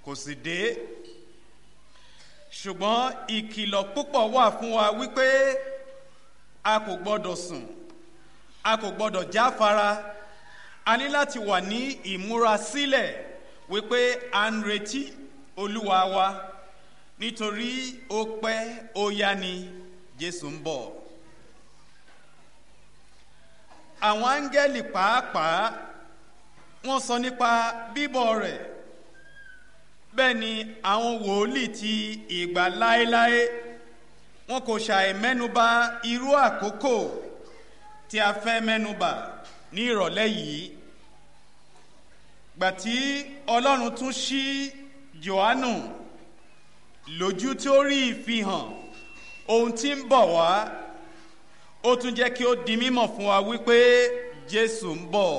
kò sì dé ṣùgbọ́n ìkìlọ̀ púpọ̀ wà fún wa wípé a kò gbọ́dọ̀ sùn a kò gbọ́dọ̀ jáfara a ní láti wà ní ìmúrasílẹ̀ wípé à ń retí olúwa wa nítorí ó pẹ́ ó yá ni jésù ń bọ̀ àwọn áńgẹ́lì pàápàá wọ́n sọ nípa bíbọ̀ rẹ̀ bẹ́ẹ̀ ni àwọn wòlíì ti ìgbà láéláé wọn kò ṣàì mẹ́nuba irú àkókò tí a fẹ́ mẹ́nuba ní ìrọ̀lẹ́ yìí gbàtí ọlọ́run tún ṣí johannu lójú tí ó rí ìfihàn ohun tí ń bọ̀ wá ó tún jẹ́ kí ó di mímọ̀ fún wa wípé jésù ń bọ̀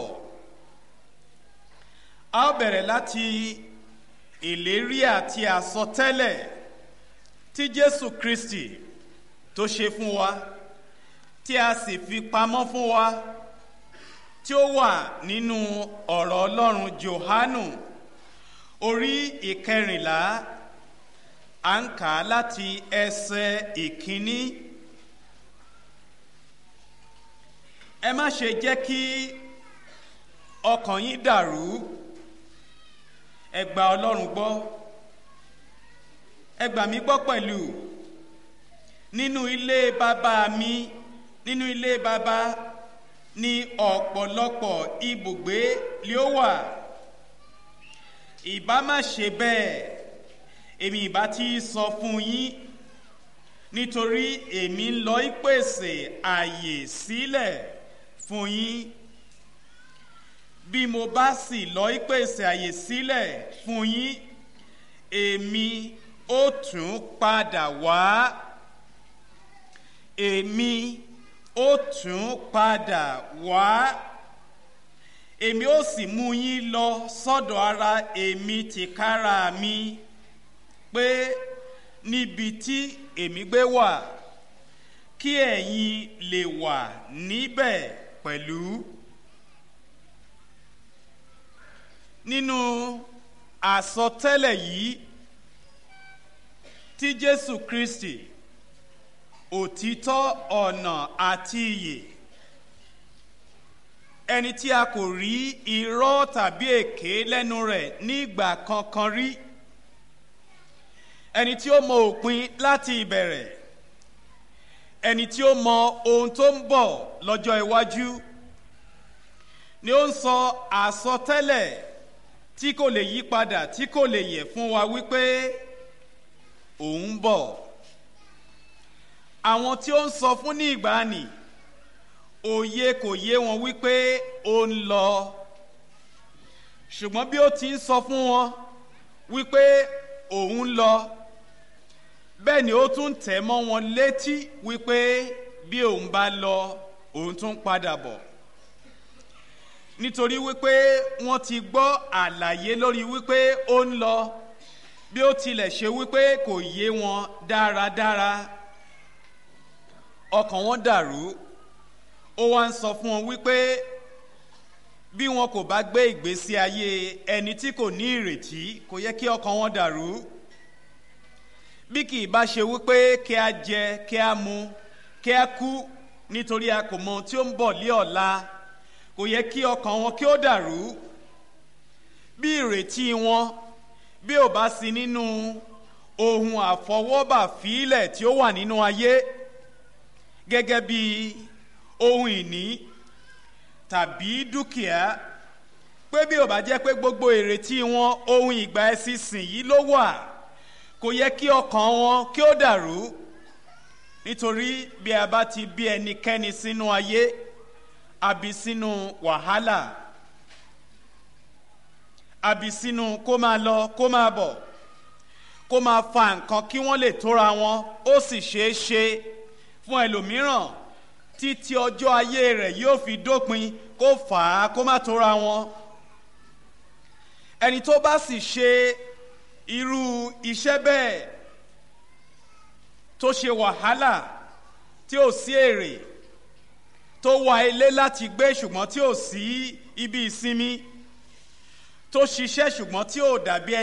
a ó bẹ̀rẹ̀ láti ìlérí àti àsọtẹ́lẹ̀ tí jésù kristi tó ṣe fún wa tí a sì fi pamọ́ fún wa tí ó wà nínú ọ̀rọ̀ ọlọ́run johanu orí ìkẹrìnlá à ń kà á láti ẹsẹ̀ ìkíní ẹ má ṣe jẹ́ kí ọkàn yín dàrú ẹ gba ọlọ́run gbọ́ ẹ gbà mí gbọ́ pẹ̀lú nínú ilé bàbá mi nínú ilé bàbá ní ọ̀pọ̀lọpọ̀ ibùgbé lé ó wà ìbá má ṣe bẹ́ẹ̀ èmi ìbá ti sọ fún yín nítorí èmi ń lọ ìpèsè àyè sílẹ̀ fún yín bí mo bá sì lọ ìpèsè àyè sílẹ̀ fún yín èmi ó tún padà wá èmi ó tún padà wá èmi ó sì mú yín lọ sọ́dọ̀ ara èmi tìkára mi pé níbi tí èmi gbé wà kí ẹ̀yin lè wà níbẹ̀ pẹ̀lú. nínú àsọtẹ́lẹ̀ yìí tí jésù kristi òtítọ́ ọ̀nà àti ìyè ẹni tí a kò rí irọ́ tàbí èké lẹ́nu rẹ̀ nígbà kankan rí ẹni tí ó mọ òpin láti ìbẹ̀rẹ̀ ẹni tí ó mọ ohun tó ń bọ̀ lọ́jọ́ iwájú ni ó ń sọ àsọtẹ́lẹ̀ tí kò lè yí padà tí kò lè yẹ fún wa wípé òun ń bọ̀ àwọn tí ó ń sọ fún ní ìgbàanì òye kò yé wọn wípé ó ń lọ ṣùgbọ́n bí ó ti ń sọ fún wọn wípé òun ń lọ bẹ́ẹ̀ ni ó tún tẹ̀ mọ́ wọn létí wípé bí òun bá lọ òun tún padà bọ̀ nítorí wípé wọ́n ti gbọ́ àlàyé lórí wípé ó ń lọ bí ó tilẹ̀ ṣe wípé kò yé wọn dáradára ọkàn wọn dàrú ó wá ń sọ fún wọn wípé bí wọn kò bá gbé ìgbésí ayé ẹni tí kò ní ìrètí kò yẹ kí ọkàn wọn dàrú bí kì í bá ṣe wípé kí a jẹ kí a mu kí a kú nítorí a kò mọ tí ó ń bọ̀ lé ọ̀la kò yẹ kí ọkàn wọn kí ó dàrú bí ìrètí wọn bí ò bá sí nínú ohun àfọwọ́bà fílẹ̀ tí ó wà nínú ayé gẹ́gẹ́ bí ohun ìní tàbí dúkìá pé bí ò bá jẹ́ pé gbogbo ìrètí wọn ohun ìgbà ẹ̀sìn sìn yìí ló wà kò yẹ kí ọkàn wọn kí ó dàrú nítorí bí a bá ti bí ẹnikẹ́ni sínú ayé àbí sínú wàhálà àbí sínú kó máa lọ kó máa bọ̀ kó máa fa nǹkan kí wọ́n lè tóra wọn ó sì ṣeé ṣe fún ẹlòmíràn títí ọjọ́ ayé rẹ̀ yóò fi dópin kó fà á kó má tóra wọn ẹni tó bá sì ṣe irú iṣẹ́ bẹ́ẹ̀ tó ṣe wàhálà tí ò sí èrè tó wá ilé láti gbé ṣùgbọ́n tí ò sí ibi ìsinmi tó ṣiṣẹ́ ṣùgbọ́n tí ò dàbí